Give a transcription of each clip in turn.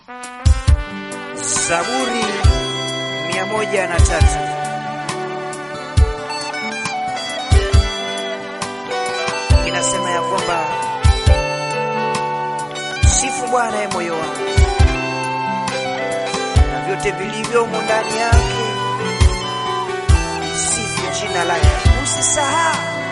Zaburi mia moja na tatu. Inasema ya kwamba sifu Bwana ye moyo wangu na vyote vilivyomo ndani yake, sifu jina lake. Usisahau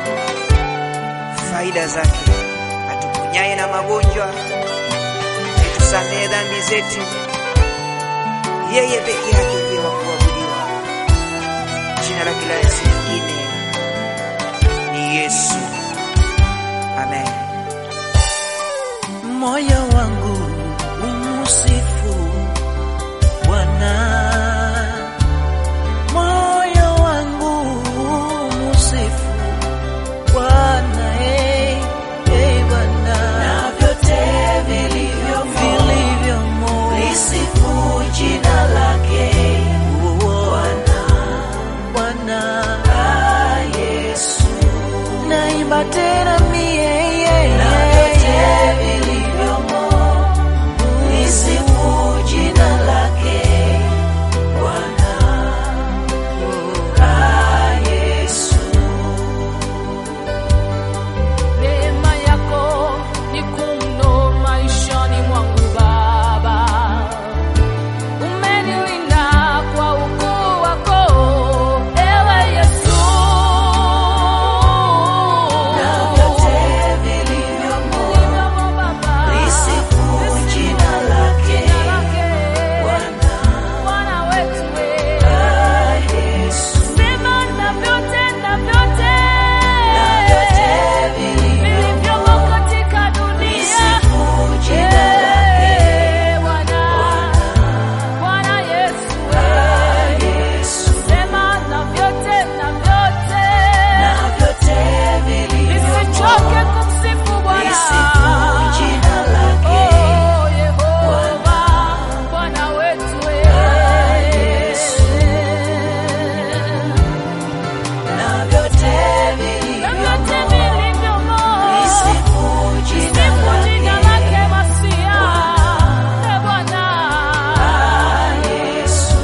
faida zake, atuponyaye na magonjwa, aitusamehe dhambi zetu yeye peke yake ndiye wa kuabudiwa. Jina lake la Yesu lingine ni Yesu. Amen. Moyo wangu umusifu Bwana, moyo wangu umusifu Bwana, eh, eh, Bwana, na vyote vilivyomo vilivyomo lisifu jina lake Bwana, Bwana, Ah, Yesu. naimba tena mie Na vyote vilivyomo lisifu jina lake Bwana. Ah, Yesu. Neema yako ni kumno maishani mwangu Baba, umenilinda kwa ukuu wako ewe Yesu. Na vyote vilivyomo Vilivyomo Baba, lisifu jina lake jina lake Bwana. Bwana wetu we. Ah, Yesu. Sema na vyote na vyote Na vyote vilivyomo vilivyomo katika dunia lisifu jina lake Eh, Bwana, Bwana Yesu, Ah, Yesu. sema na vyote na vyote, Na vyote vilivyomo nisichoke kumsifu Bwana. lisifu jina lake Oh, Yehova, Bwana wetu, Ah, Yesu. Na vyote na vilivyomo vyote vilivyomo lisifu jina Sifu jina lake lake Masia, Eh, Bwana. Ah, Yesu.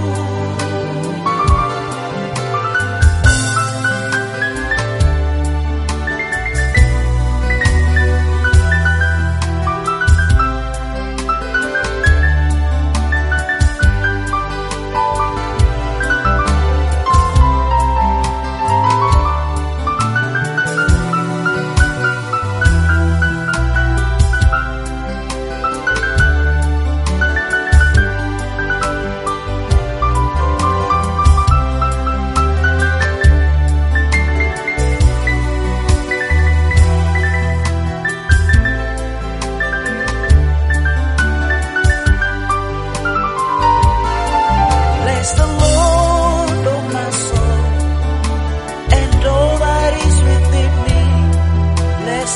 Bless the Lord, oh my soul, and all that is within me. Bless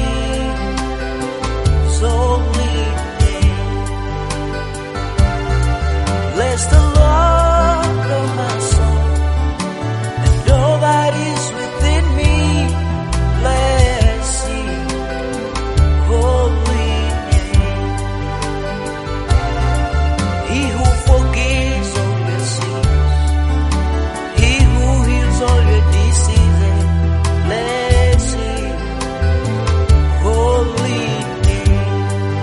His holy name. Bless the Lord, oh my soul, and all that is within me. Bless His holy name. He who forgives all your sins, He who heals all your diseases, bless His holy name.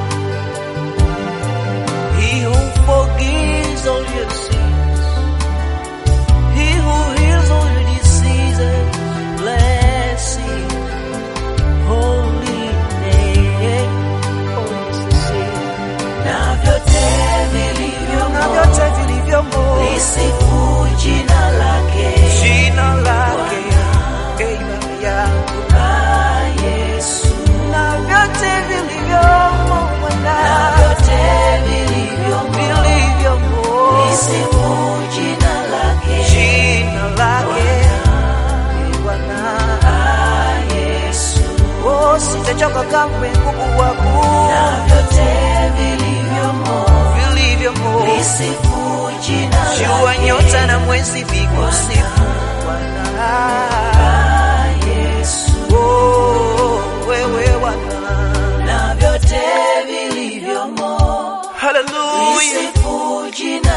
He who forgives all your sins, He who heals all your diseases, bless His holy name. Oh, yes, yes, yes. Na vyote Na vilivyomo vyote vilivyomo lisifu jina lake jina lake, Ee Baba yangu, Ah, Yesu. na vyote vilivyomo Na Bwana, vyote vilivyomo vilivyomo lisifu jina lake jina lake, Ee Bwana. Ah, Yesu. Oh, sitachoka kamwe kukuabudu Na vyote vilivyomo vilivyomo lisifu jina jua lake nyota na mwezi vikusifu Bwana. Ah, Yesu. Oh, wewe Bwana, Na vyote vilivyomo Hallelujah. Lisifu jina